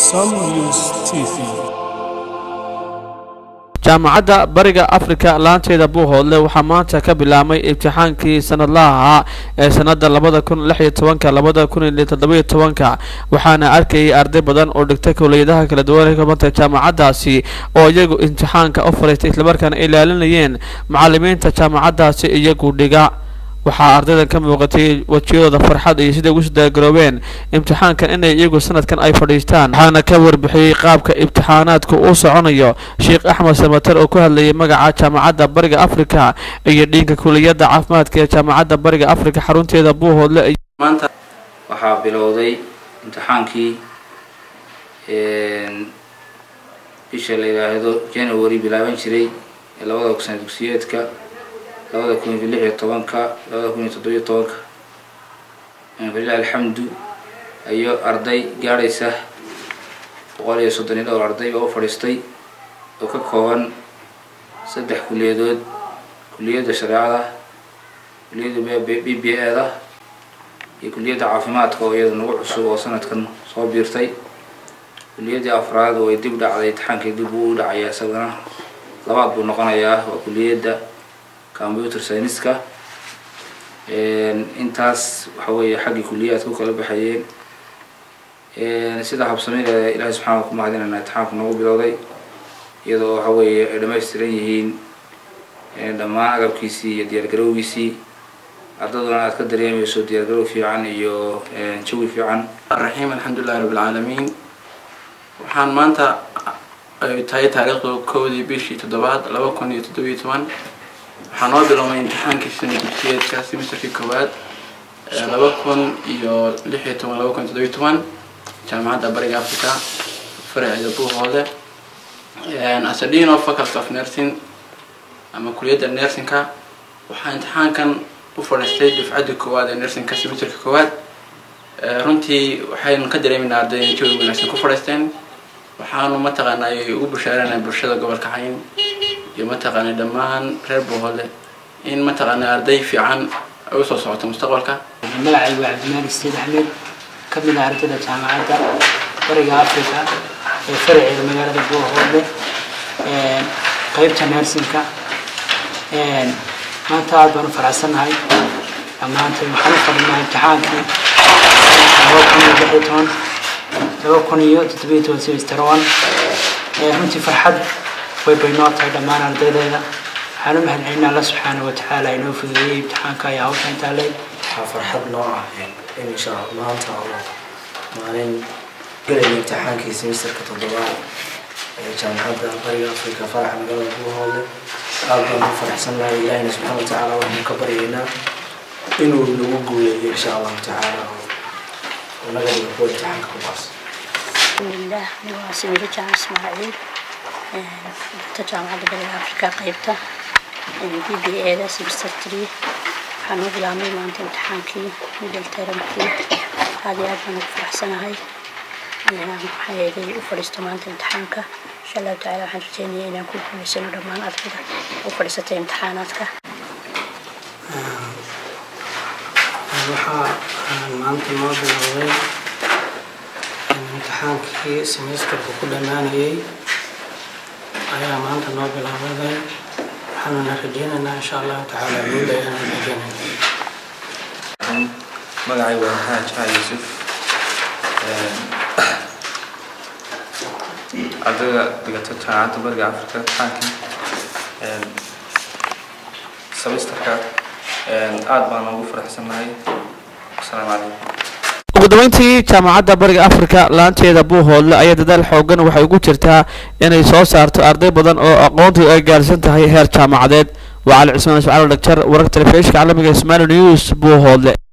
Some News TV. jaamacadda bariga afrika laanteeda buuhoodle waxaa maanta ka bilaabmay imtixaankii sanadlaha ahaa ee sanada labada kun lix iyo tobanka labada kun iyo toddobiyo tobanka waxaana arkayay arday badan oo dhigta kowliyadaha kala duwan ee ka banta jaamacaddaasi oo iyagu imtixaanka u fariistay islamarkaana ilaalinayeen macalimiinta jaamacaddaasi iyagu dhiga waxaa ardaydan ka muuqatay wejiyadooda farxad iyo siday ugu soo dagaroobeen imtixaankan inay iyagu sanadkan ay fadhiistaan waxaana ka warbixiyey qaabka imtixaanaadku uu soconayo sheekh axmed samater oo ku hadlayay magaca jaamacadda bariga afrika iyo dhiinka kuliyadda caafimaadka ee jaamacadda bariga afrika xarunteeda buuhoodle maanta waxaa bilowday imtixaankii bisha la yidhaahdo january bilaaban jiray ee labada sana dugsiyeedka labada kun iyo lix iyo tobanka labada kun iyo toddobiyo tobanka falilah alxamdu ayo arday gaadhaysa boqol iyo soddon iyo dhowr arday oo u fadhiistay oo ka kooban saddex kuliyadood kuliyadda shareecada kuliyadda b b e da iyo kuliyadda caafimaadka oo iyada nagu cusub oo sanadkan soo biirtay kuliyaddii afraad oo ay dib dhacday imtixaankii dib uu u dhacaya isagana labaad buu noqonayaa waa kuliyadda computer scienceska intaas waxa weeye xaggii kuliyaad ku kala baxayeen sida habsamideeda ilaahay subxaana ku mahadinayna imtixaanku nagu bilowday iyadoo waxa weeye ay dhamaystiran yihiin dhammaan agabkiisii iyo diyaargarowgiisii ardaduna aad ka dareemayso diyaargarow fiican iyo jawi fiican الرحيم الحمد لله رب العالمين waxaan maanta ay tahay taariikhdu kowdii bishii toddobaad laba kun iyo toddobiyo toban waxaa noo biloomay imtixaankii sana dugsiyeedka semesterkii koowaad ee laba kun iyo lix iyo toban laba kun iyo toddobiyo toban jaamacadda bariga africa faraceeda buuhoode as a dean of faculty of nursing ama kuliyadda nursingka waxaa imtixaankan u fadhiistay dufcaddii koowaad ee nursingka semesterka koowaad runtii waxaynu ka dareeminaa arday inay jawi wanaagsan ku fadhiisteen waxaanu mataqaanaa ay ugu bashaaranaa bulshada gobolka cayn iyo mataqaanaa dhammaan reer buuhoodle in mataqaanaa arday fiican ay usoo socoto mustaqbalka magacaygu waa cabdimaalik sayd axmed ka mid ah ardayda jaamacadda bariga africa ee faraceeda magaalada buuhoodle qeybta nersinka maanta aad baan u faraxsannahay dhammaantay waxaan u fadhinaa imtixaankii laba kun iyo lix iyo toban laba kun iyo toddobiyo toban semester one runtii farxad way bay noo tahay dhammaan ardaydeeda waxaan u mahadcelinaa alla subxaana wa tacaala inoo fududeeyey imtixaanka iyo hawsha intaa leeg waxaa farxad noo ah in insha maanta oo maalin gelaya imtixaankii semesterka toddobaad ee jaamacadda bariga afrika faraxa magaalada buuhoodle aad baan u faraxsannahay ilaahina subxaana wa tacaala waxaan ka baryaynaa inuu nagu guuleeyo insha allahu tacaala oo naga dhigo kuwa imtixaanka ku baas bismillaah anigu waa samiiro jaamac ismaaciil ta jaamacadda bariga afrika qeybta b b e da semester three waxaan u bilaabnay maanta imtixaankii middle termkii aad iyo aad baan ugu faraxsanahay maxaa yeelay u fadhiisto maanta imtixaanka insha allahu tacala waxaan rajeynaya inaan ku guuleysano dhammaan ardayda u fadhiisatay imtixaanaadka waxaa maanta noo bilowday imtixaankii semesterka ku dhammaanayay ayaa maanta noo bilowday waxaanuna rajeynaynaa insha allahu tacaala guul ayaan rajeynayna magacay waa maxamed jaha yuusuf ardayda dhigata jaamacadda bariga afrika imtixaankii semesterka aad baan ugu faraxsannahay asalaamu calaykum ugu dambeyntii jaamacadda bariga afrika laanteeda buuhoodle ayaa dadaal xoogan waxay ugu jirtaa inay soo saarto arday badan oo aqoontu ay gaarsan tahay heer jaamacadeed waa cali cismaan ismaciil dhagjar wararka telefishinka caalamiga ee somali news buuhoodle